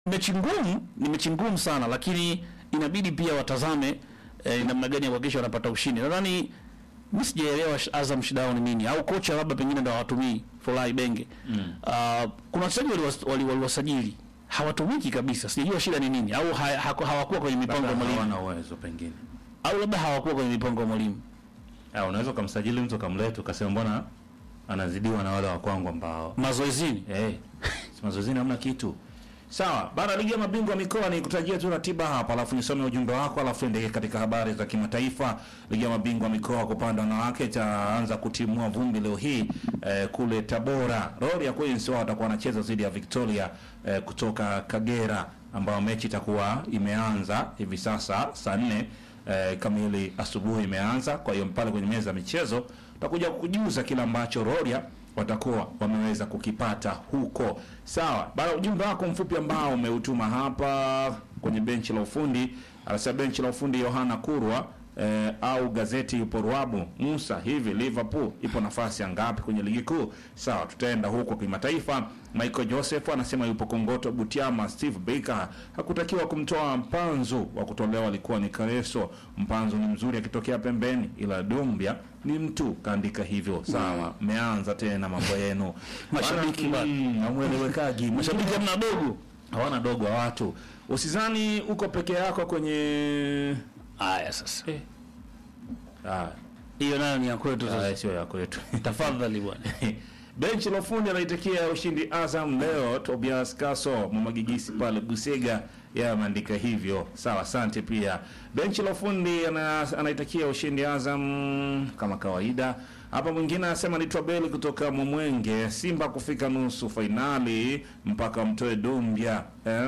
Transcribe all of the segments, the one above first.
mechi ngumu, ni mechi ngumu sana, lakini inabidi pia watazame eh, namna gani ya kuhakikisha wanapata ushindi. Nadhani mimi sijaelewa sh- Azam shida yao ni nini, au kocha labda pengine ndo hawatumii Folai Benge. Mm. Uh, kuna wachezaji waliwas- wali- waliwasajili hawatumiki kabisa, sijajua shida ni nini, au ha, ha, hawakuwa kwenye mipango ya Labda mwalimu, hawana uwezo pengine. au labda hawakuwa kwenye mipango ya mwalimu. Ah, unaweza ukamsajili mtu ukamleta ukasema mbona anazidiwa na wale wa kwangu ambao Mazoezini eh, si mazoezini hamna kitu. Sawa, baada ya ligi ya mabingwa mikoa ni kutajia tu ratiba hapa, alafu nisome ujumbe wako, alafu endeke katika habari za kimataifa. Ligi ya mabingwa mikoa kwa upande wa wanawake itaanza kutimua vumbi leo hii eh, kule Tabora. Royal Queens wao watakuwa wanacheza dhidi ya Victoria eh, kutoka Kagera, ambayo mechi itakuwa imeanza hivi sasa saa nne eh, kamili asubuhi imeanza. Kwa hiyo pale kwenye meza ya michezo tutakuja kukujuza kile ambacho Roria watakuwa wameweza kukipata huko. Sawa, baada ya ujumbe wako mfupi ambao umeutuma hapa kwenye benchi la ufundi, anasema benchi la ufundi Yohana Kurwa eh, au gazeti ipo Ruabu Musa, hivi Liverpool ipo nafasi ya ngapi kwenye ligi kuu? Sawa, tutaenda huko kimataifa. Michael Joseph anasema yupo Kongoto Butiama. Steve Baker hakutakiwa kumtoa Mpanzu, wa kutolewa alikuwa ni Kareso. Mpanzu ni mzuri akitokea pembeni, ila Dumbia ni mtu kaandika hivyo. Sawa, mmeanza tena mambo yenu Mashabiki Bana, bana. mm, hamwelewekagi mashabiki hamna dogo. hawana dogo wa watu. Usizani uko peke yako kwenye Haya sasa, ah, hiyo nayo ni ya kwetu ah, sasa. sio yako yetu. Tafadhali bwana. Benchi la ufundi anaitakia ushindi Azam leo. Tobias Kaso Mwamagigisi pale Busega, yeye ameandika hivyo. Sawa, asante pia. Benchi la ufundi ana, anaitakia ushindi Azam kama kawaida. Hapa mwingine anasema ni Twabeli kutoka Mwemwenge, Simba kufika nusu fainali mpaka mtoe Dumbia.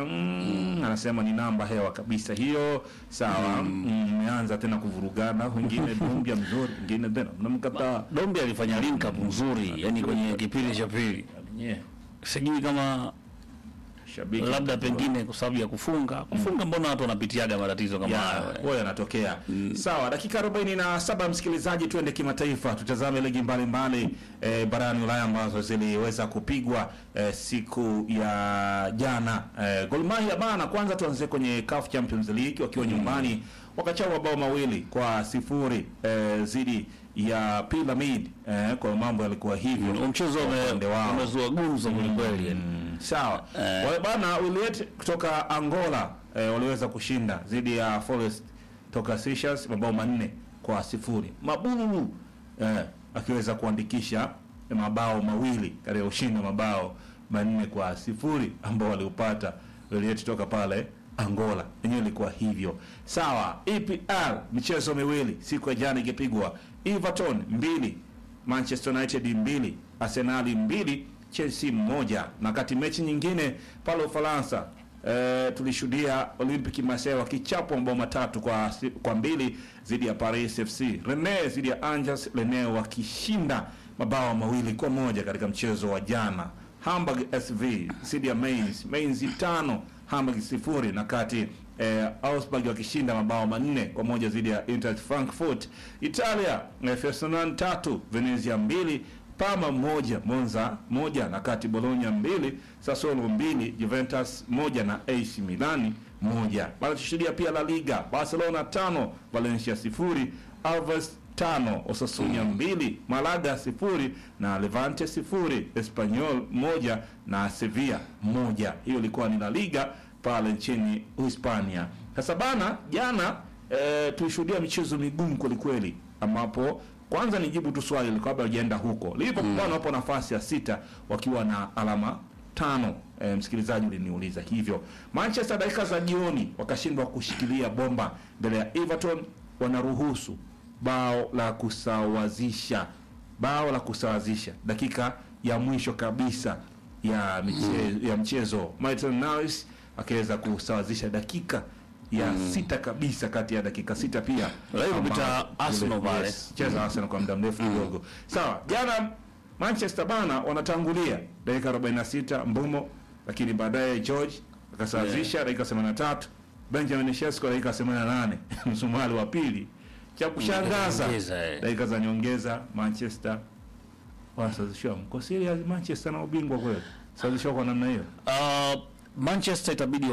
Um, anasema ni namba hewa kabisa hiyo. Sawa, mmeanza tena kuvurugana, wengine Dumbia mzuri, wengine tena mnamkataa. Dombi alifanya link up nzuri, yani kwenye kipindi cha pili. Yeah. Sijui kama Shabiki labda pengine kwa sababu ya kufunga kufunga, mbona watu wanapitiaga matatizo kama ya hayo eh? huwa yanatokea. Sawa, dakika 47 msikilizaji, tuende kimataifa, tutazame ligi mbalimbali eh, barani Ulaya ambazo ziliweza kupigwa eh, siku ya jana. Eh, Gor Mahia bana, kwanza tuanze kwenye CAF Champions League wakiwa nyumbani wakachao mabao mawili kwa sifuri eh, dhidi ya Pyramid eh, kwa mambo yalikuwa hivyo Huo mchezo kwa ume- upande wao. umezua gumzo kwelikweli yani. Mm, sawa Eh. wale bana Wiliete kutoka Angola eh, waliweza kushinda dhidi ya Forest toka Seychelles mabao manne kwa sifuri. Mabululu eh, akiweza kuandikisha mabao mawili katika ushindi wa mabao manne kwa sifuri ambao waliupata Wiliete toka pale Angola. Yenyewe ilikuwa hivyo. Sawa, EPL michezo miwili siku ya jana ikipigwa Everton mbili Manchester United mbili, Arsenal mbili, Chelsea moja. Na kati mechi nyingine pale Ufaransa e, tulishuhudia Olympique Marseille wakichapwa mabao matatu kwa si- kwa mbili dhidi ya Paris FC. Rennes dhidi ya Angers, Rennes wakishinda mabao mawili kwa moja katika mchezo wa jana. Hamburg SV dhidi ya Mainz, Mainz tano Hamburg sifuri na kati eh, Augsburg wakishinda mabao manne kwa moja dhidi ya Eintracht Frankfurt. Italia eh, Fiorentina tatu Venezia mbili Parma moja Monza moja na kati Bologna mbili Sassuolo mbili Juventus moja na AC Milani moja. Bado tushuhudia pia La Liga Barcelona tano Valencia sifuri Alves tano Osasuna mbili Malaga sifuri na Levante sifuri Espanyol moja na Sevilla moja. Hiyo ilikuwa ni La Liga pale nchini Hispania. Sasa bana, jana e, tulishuhudia michezo migumu kwelikweli, ambapo kwanza nijibu tu swali liko kabla hujaenda huko. Liverpool bwana wapo nafasi ya sita wakiwa na alama tano. E, msikilizaji uliniuliza hivyo. Manchester dakika za jioni wakashindwa kushikilia bomba mbele ya Everton, wanaruhusu bao la kusawazisha, bao la kusawazisha dakika ya mwisho kabisa ya michezo, ya mchezo Maitland Niles akaweza kusawazisha dakika ya sita kabisa kati ya dakika sita pia Leo kupita Ambao- Arsenal pale. Yes, cheza Arsenal kwa muda mrefu kidogo. Sawa, jana Manchester bana wanatangulia dakika 46 Mbumo, lakini baadaye George akasawazisha dakika 83, Benjamin Sesko dakika 88 msumali wa pili. Cha kushangaza Nyongeza, eh. dakika za nyongeza Manchester wanasawazishwa. Mko serious Manchester na ubingwa kweli? Sawazishwa kwa namna hiyo. Uh, Manchester itabidi